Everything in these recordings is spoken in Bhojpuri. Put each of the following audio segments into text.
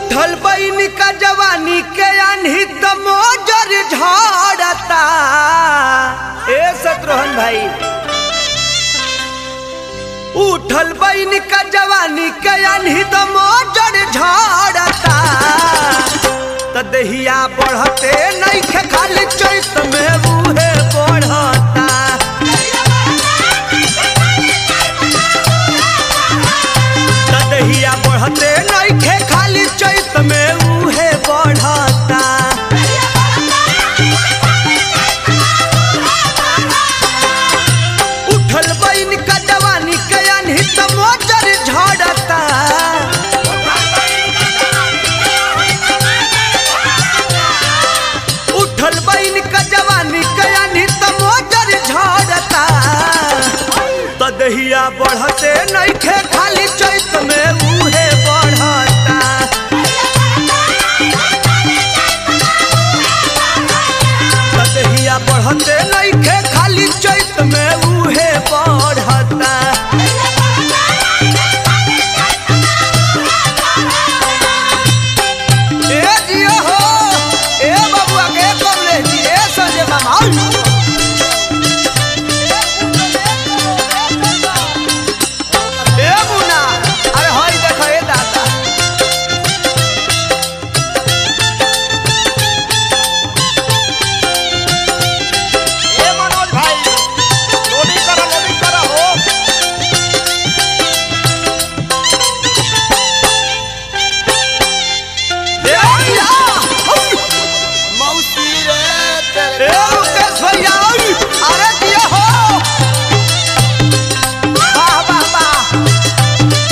उठल बैन का जवानी के अनहित मोजर झाड़ता ए शत्रुघ्न भाई उठल बैन का जवानी के अनहित मोजर झाड़ता त दहिया बढ़ते नहीं खे खाली चैत में बूहे बढ़ता त दहिया बढ़ते नहीं खे खाली चैत में बूहे बढ़ता उठल बैन का जवानी के अनहित मोजर झाड़ता उठल बैन का जवानी के अनहित मोजर झाड़ता त दहिया बढ़ते नहीं खे खाली चैत में उहे बढ़ता त दहिया बढ़ते नहीं खे खाली चैत में उहे बढ़ता ए जियो हो ए बबुआ के कमले जी ए संजय मामा आउ। ए मुन्ना अरे हई देखो ए दादा ए मनोज भाई लोडिंग करो लोडिंग करो हो ए भैया आउ। मौसी रे ए तेरे मुकेश भैया आउ। अरे जियो हो वाह वाह वाह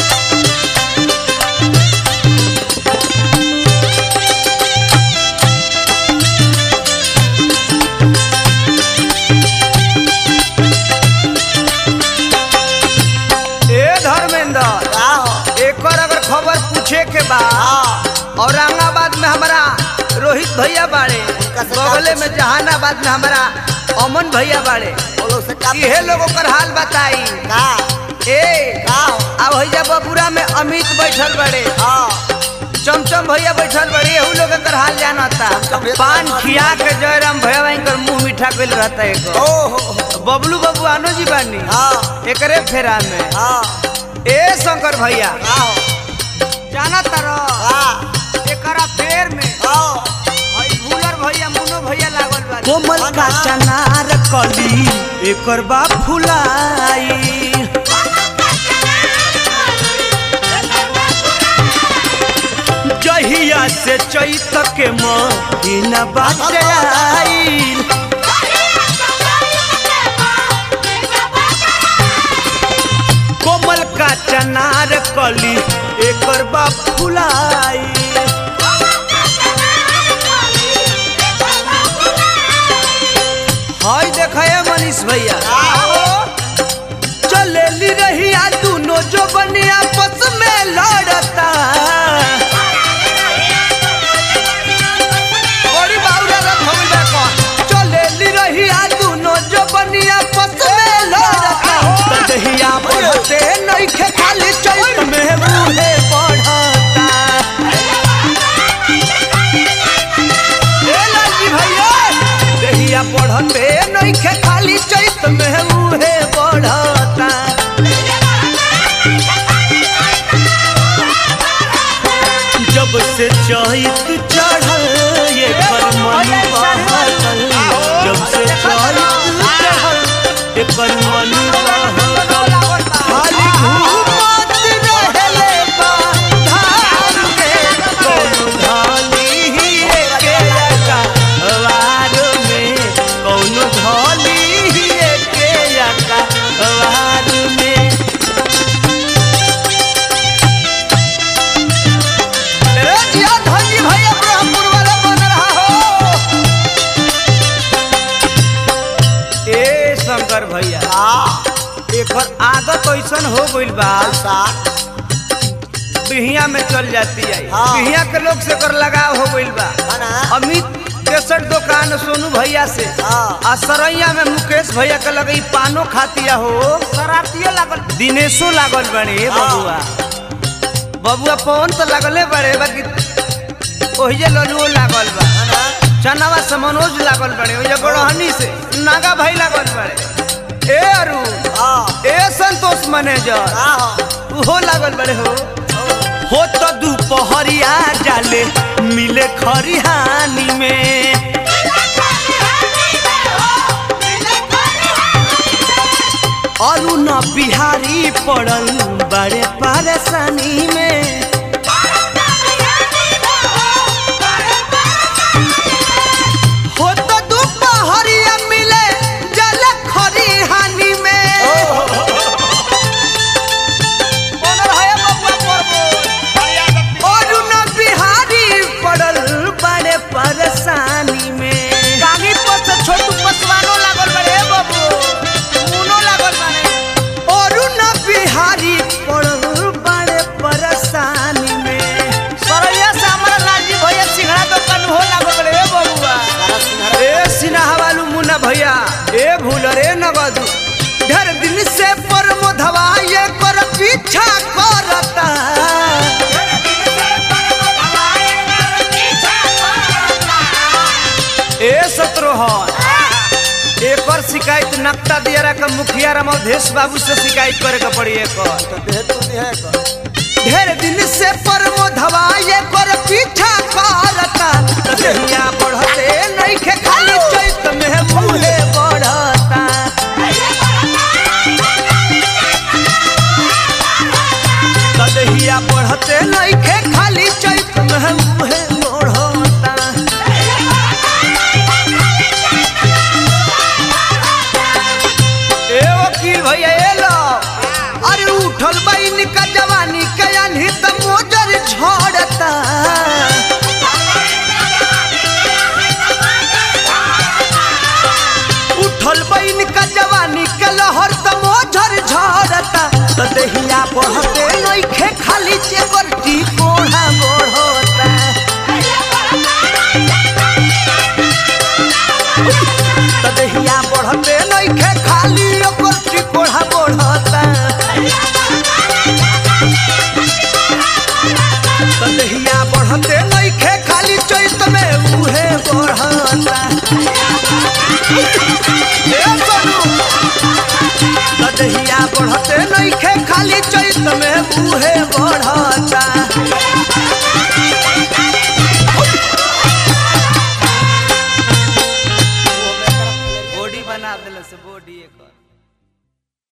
ए धर्मेंद्र का हो एकर अगर खबर पूछे के बा हाँ औरंगाबाद में हमारा रोहित भैया बाड़े उनका से बगले का में जहानाबाद में हमारा अमन भैया बाड़े वो लोग से का इहे लोग ओकर हाल बताई का ए का हो अब भैया बबुरा में अमित बैठल बड़े हाँ चमचम भैया बैठल बड़े एहू लोग एकर हाल जानता चमचम भैया पान तो खिया के जयराम भैया इनकर मुंह मीठा कइल रहता है ओ हो हो बबलू बबू आनो जी बानी हाँ एकरे फेरा में हाँ ए शंकर भैया का हो जाना तारो हाँ एकरा फेर में हाँ हई भूलर भैया मुनो भैया लागल बा कोमल हाँ का ना। चनार कली एकर बा फुलाई जहिया से चैत के महीना बाटे आईल कोमल का चनार कली एकर बा फुलाई हाय देखा मनीष भैया का हो चलेली रहिया दोनों जो बनी आपस में लड़ता बड़ी बाउरा रथ हम देखो चलेली रहिया दोनों जो बनी आपस में लड़ता त दहिया बढ़ते नइखे खाली चैत में बूढ़े बढ़ता ए लालजी भैया दहिया बढ़ते नइखे खाली चैत में बूढ़े बढ़ता जब से चैत चढ़ल ये घर मन बहल जब से चैत चढ़ल ये घर मन बहल खाली घूमत रहेले बा धाम के कौनो धाली ही एके अका वार में कौनो धाली ही एके अका वार में ए जिया धनजी भैया ब्रह्मपुर वाला बन रहा हो ए शंकर भैया हाँ एकर आदत ऐसन हो गइल बा ऐसा बिहिया में चल जाती है हाँ। बिहिया के लोग से एकर लगाव हो गइल बा है ना अमित केसर दुकान सोनू भैया से हाँ। आ सरैया में मुकेश भैया के लगे पानो खातिया हो शरारतियो लागल दिनेशो लागल बड़े हाँ। बबुआ बबुआ पवन तो लगले बड़े बाकी ओहिजे ललुओ लागल बा चनावा से मनोज लागल बड़े ओहिजे गड़हनी से नागा भाई लागल बड़े ए अरु हाँ ए संतोष मैनेजर हाँ उहो लागल बड़े हो हो तो दोपहरिया जाले मिले खरिहानी में अरुण बिहारी पड़ल बड़े परेशानी में हो तो दोपहरिया मिले जल खरिहानी में बनल है बबुआ परबो अरुण बिहारी पड़ल बड़े परेशानी में गानी पर से छोटू पसवानो लागल बड़े हे बाबू मुनो लागल बड़े अरुण बिहारी पड़ल बड़े परेशानी में सरैया से हमारा राजीव भैया सिंघड़ा दुकान हो लागल बड़े हे बबुआ ए सिन्हा वालू मुन्ना भैया ए भूल रे नगद ढेर दिन से परमोधवा ये कर पीछा करता ए सत्रोहन एकर शिकायत नक्ता दियारा का मुखिया राम अवधेश बाबू से शिकायत करे के पड़ी एकर ढेर दिन से परमोधवा ये कर पीछा करता दहिया बढ़ते नइखे खाली चैत में मुहे बढ़ता दहिया बढ़ते नइखे खाली चैत में मुहे बढ़ता ए वकील भैया ए लो अरे उठल बइन का जवानी के आन्ही त मोजर झड़ता उठल बइन का जवानी के लहर त मोजर झड़ता त देहिया बढ़ते नइखे खाली चेकर टी कोढ़ा बढ़ता त देहिया बढ़ते नइखे खाली ओकर टी कोढ़ा बढ़ता त देहिया बढ़ते नइखे खाली चैत में उहे बढ़ता ए सोनू त देहिया बढ़ते नइखे खाली चैत में उहे बढ़ता